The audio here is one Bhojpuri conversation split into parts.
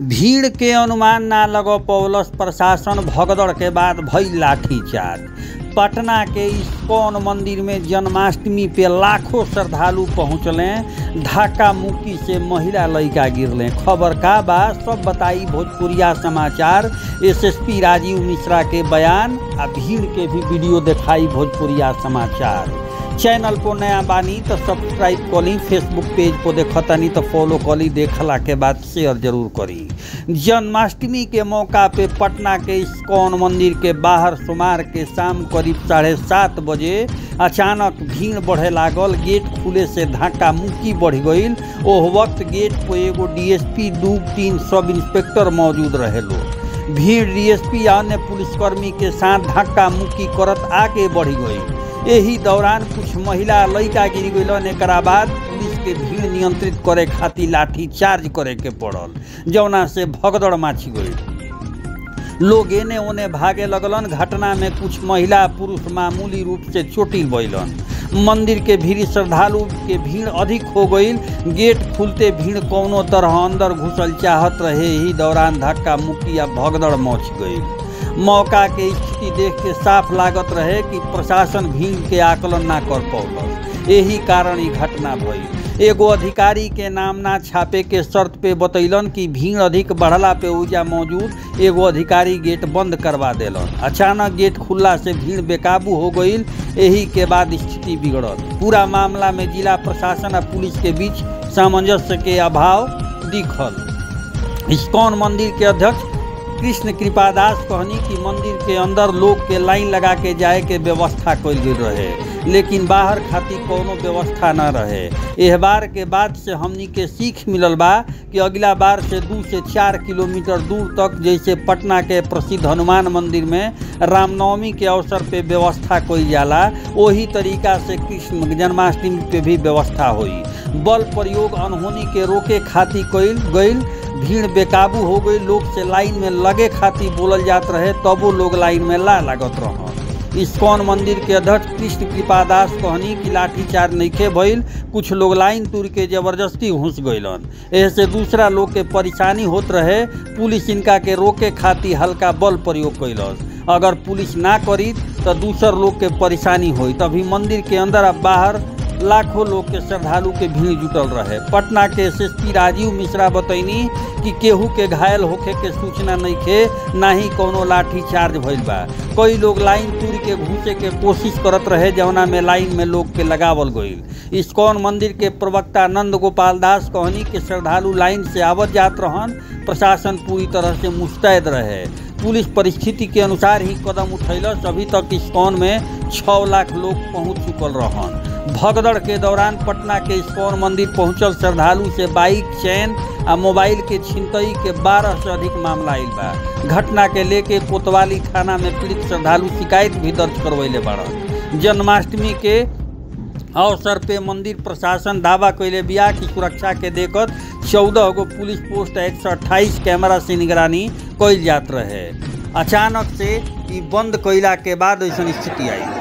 भीड़ के अनुमान ना लग पौलस प्रशासन भगदड़ के बाद भई लाठीचार्ज पटना के इस्कॉन मंदिर में जन्माष्टमी पे लाखों श्रद्धालु पहुँचले धक्का मुक्की से महिला लड़का गिरले खबर का बा सब बताई भोजपुरिया समाचार एसएसपी राजीव मिश्रा के बयान आ भीड़ के भी वीडियो दिखाई भोजपुरिया समाचार चैनल पर नया बानी तो सब्सक्राइब करी फेसबुक पेज पर देखतानी तो फॉलो करी देखला के बाद शेयर जरूर करी जन्माष्टमी के मौका पे पटना के इस्कॉन मंदिर के बाहर सोमवार के शाम करीब साढ़े सात बजे अचानक भीड़ बढ़े लागल गेट खुले से धक्का मुक्की बढ़ गई ओह वक्त गेट पर एगो डीएसपी दू तीन सब इंस्पेक्टर मौजूद रहे लोग भीड़ डीएसपी आ अन्य पुलिसकर्मी के साथ धक्का मुक्की करत आगे बढ़ गई एही दौरान कुछ महिला लड़का गिर गइलन एकरा बाद पुलिस के भीड़ नियंत्रित करे खातिर लाठी चार्ज करे के पड़ल जौना से भगदड़ माची गई लोग एने ओने भागे लगलन घटना में कुछ महिला पुरुष मामूली रूप से चोटिल भइलन मंदिर के भीड़ श्रद्धालु के भीड़ अधिक हो गई गेट खुलते भीड़ कौनो तरह अंदर घुसल चाहत रहे ही दौरान धक्का मुक्की या भगदड़ मच गई मौका के स्थिति देख के साफ लागत रहे कि प्रशासन भीड़ के आकलन ना कर पौल यही कारण ई घटना भई एगो अधिकारी के नाम ना छापे के शर्त पे बतैलन कि भीड़ अधिक बढ़ला पे ऊजा मौजूद एगो अधिकारी गेट बंद करवा देलन अचानक गेट खुलला से भीड़ बेकाबू हो गई यही के बाद स्थिति बिगड़ल पूरा मामला में जिला प्रशासन और पुलिस के बीच सामंजस्य के अभाव दिखल इस्कॉन मंदिर के अध्यक्ष कृष्ण कृपादास कहनी कि मंदिर के अंदर लोग के लाइन लगा के जाए के व्यवस्था कल गई रहे लेकिन बाहर खातिर कोनो व्यवस्था न रहे एह बार के बाद से हमनी के सीख मिलल बा कि अगला बार से दू से चार किलोमीटर दूर तक जैसे पटना के प्रसिद्ध हनुमान मंदिर में रामनवमी के अवसर पे व्यवस्था कईल जाला वही तरीका से कृष्ण जन्माष्टमी पे भी व्यवस्था हुई बल प्रयोग अनहोनी के रोके खातिर कईल गईल भीड़ बेकाबू हो गई लोग से लाइन में लगे खातिर बोलल जात रहे तबो लोग लाइन में ला लागत रह इस्कॉन मंदिर के अध्यक्ष कृष्ण कृपादास कहनी कि लाठीचार्ज नइखे भइल कुछ लोग लाइन तोड़ के जबरदस्ती घुस गइलन ऐसे दूसरा लोग के परेशानी होत रहे पुलिस इनका के रोके खातिर हल्का बल प्रयोग कैलस अगर पुलिस ना करी तो दूसर लोग के परेशानी होई तभी मंदिर के अंदर अब बाहर लाखों लोग के श्रद्धालु के भीड़ जुटल रहे पटना के एसएसपी राजीव मिश्रा बतैनी कि केहू के घायल होखे के सूचना नहीं खे ना ही कोनो लाठी चार्ज भइल बा कई लोग लाइन तोड़ के घुसे के कोशिश करत रहे जौना में लाइन में लोग के लगावल गईल इस्कॉन मंदिर के प्रवक्ता नंद गोपाल दास कहनी कि श्रद्धालु लाइन से आवत जात रहन प्रशासन पूरी तरह से मुस्तैद रहे पुलिस परिस्थिति के अनुसार ही कदम उठैलस अभी तक इस्कॉन में छः लाख लोग पहुंच चुकल रहन भगदड़ के दौरान पटना के इस्कॉन मंदिर पहुंचल श्रद्धालु से बाइक चैन आ मोबाइल के छिनतई के बारह से अधिक मामला आयल बा घटना के लेके कोतवाली थाना में पीड़ित श्रद्धालु शिकायत भी दर्ज करवैले बाड़न जन्माष्टमी के अवसर पे मंदिर प्रशासन दावा कैले बिया कि सुरक्षा के देखत चौदह गो पुलिस पोस्ट एक सौ अट्ठाईस कैमरा से निगरानी कैल जात रहे अचानक से ई बंद कैला के बाद ऐसा स्थिति आई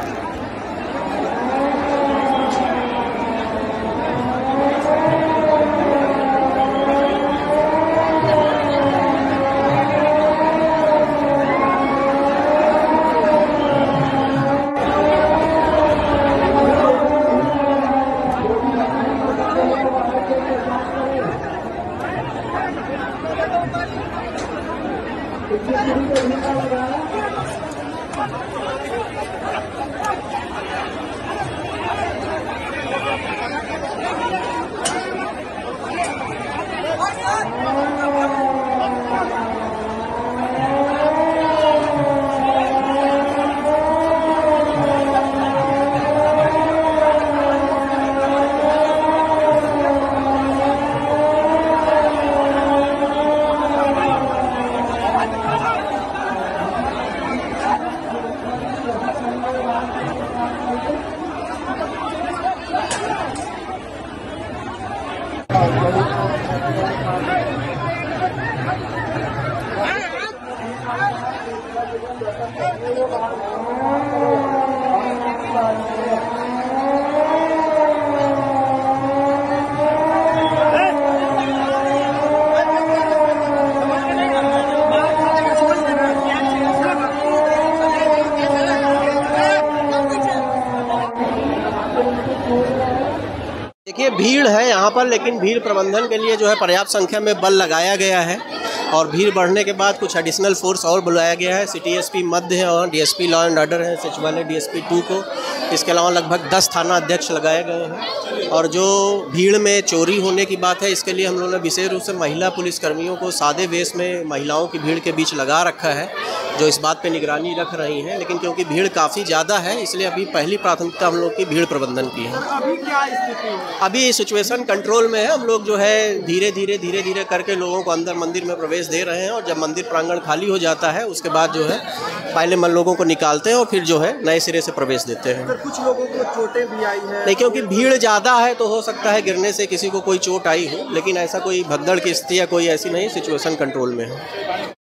देखिए भीड़ है यहाँ पर लेकिन भीड़ प्रबंधन के लिए जो है पर्याप्त संख्या में बल लगाया गया है और भीड़ बढ़ने के बाद कुछ एडिशनल फोर्स और बुलाया गया है सिटी एसपी मध्य है और डीएसपी लॉ एंड ऑर्डर है सचिवालय डीएसपी टू को इसके अलावा लगभग दस थाना अध्यक्ष लगाए गए हैं और जो भीड़ में चोरी होने की बात है इसके लिए हम लोगों ने विशेष रूप से महिला पुलिसकर्मियों को सादे वेश में महिलाओं की भीड़ के बीच लगा रखा है जो इस बात पे निगरानी रख रही हैं लेकिन क्योंकि भीड़ काफ़ी ज़्यादा है इसलिए अभी पहली प्राथमिकता हम लोग की भीड़ प्रबंधन की है अभी क्या स्थिति है अभी सिचुएशन कंट्रोल में है हम लोग जो है धीरे धीरे धीरे धीरे करके लोगों को अंदर मंदिर में प्रवेश दे रहे हैं और जब मंदिर प्रांगण खाली हो जाता है उसके बाद जो है पहले मन लोगों को निकालते हैं और फिर जो है नए सिरे से प्रवेश देते हैं सर कुछ लोगों को चोटें भी आई हैं नहीं क्योंकि भीड़ ज़्यादा है तो हो सकता है गिरने से किसी को कोई चोट आई हो लेकिन ऐसा कोई भगदड़ की स्थिति या कोई ऐसी नहीं सिचुएशन कंट्रोल में है